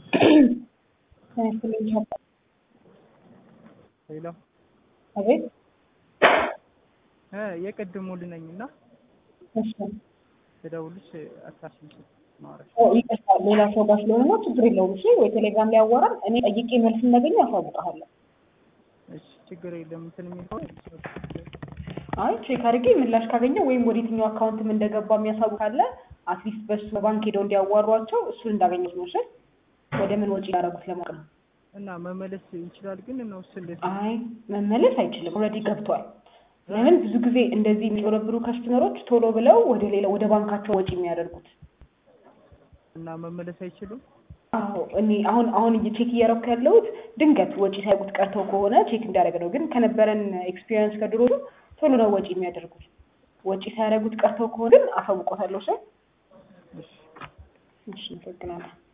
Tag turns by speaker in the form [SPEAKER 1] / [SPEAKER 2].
[SPEAKER 1] ሄሎ
[SPEAKER 2] አቤት
[SPEAKER 1] እ የቅድሙ ልነኝ እና
[SPEAKER 2] እሺ
[SPEAKER 1] ስደውልሽ አታስብሽ ማውራት
[SPEAKER 2] ኦ ይቅርታ ሌላ ሰው ጋር ስለሆነ ነው ችግር የለውም እሺ ወይ ቴሌግራም ላይ አዋራን እኔ ጠይቄ መልስ እንዳገኘ አሳውቅሃለሁ
[SPEAKER 1] እሺ ችግር የለም እንትን የሚል ከሆነ
[SPEAKER 2] አይ ቼክ አድርጌ ምላሽ ካገኘው ወይም ወደ የትኛው አካውንትም እንደገባ የሚያሳውቅ ካለ አትሊስት በሱ በባንክ ሄደው እንዲያዋሯቸው እሱን እንዳገኘት ነው እሺ ወደ ምን ወጪ ያደረጉት ለማወቅ ነው
[SPEAKER 1] እና መመለስ ይችላል ግን ነው እሱ እንዴት
[SPEAKER 2] አይ መመለስ አይችልም ኦልሬዲ ገብቷል ለምን ብዙ ጊዜ እንደዚህ የሚጭበረብሩ ከስተመሮች ቶሎ ብለው ወደ ሌላ ወደ ባንካቸው ወጪ የሚያደርጉት
[SPEAKER 1] እና መመለስ አይችሉም
[SPEAKER 2] አዎ እኔ አሁን አሁን ቼክ እያደረኩ ያለሁት ድንገት ወጪ ሳይጉት ቀርተው ከሆነ ቼክ እንዳደረገ ነው። ግን ከነበረን ኤክስፒሪየንስ ከድሮ ቶሎ ነው ወጪ የሚያደርጉት። ወጪ ሳያደርጉት ቀርተው ከሆነ ግን አሳውቆታለሁ። ሰው
[SPEAKER 1] እሺ
[SPEAKER 2] እሺ፣ አመሰግናለሁ።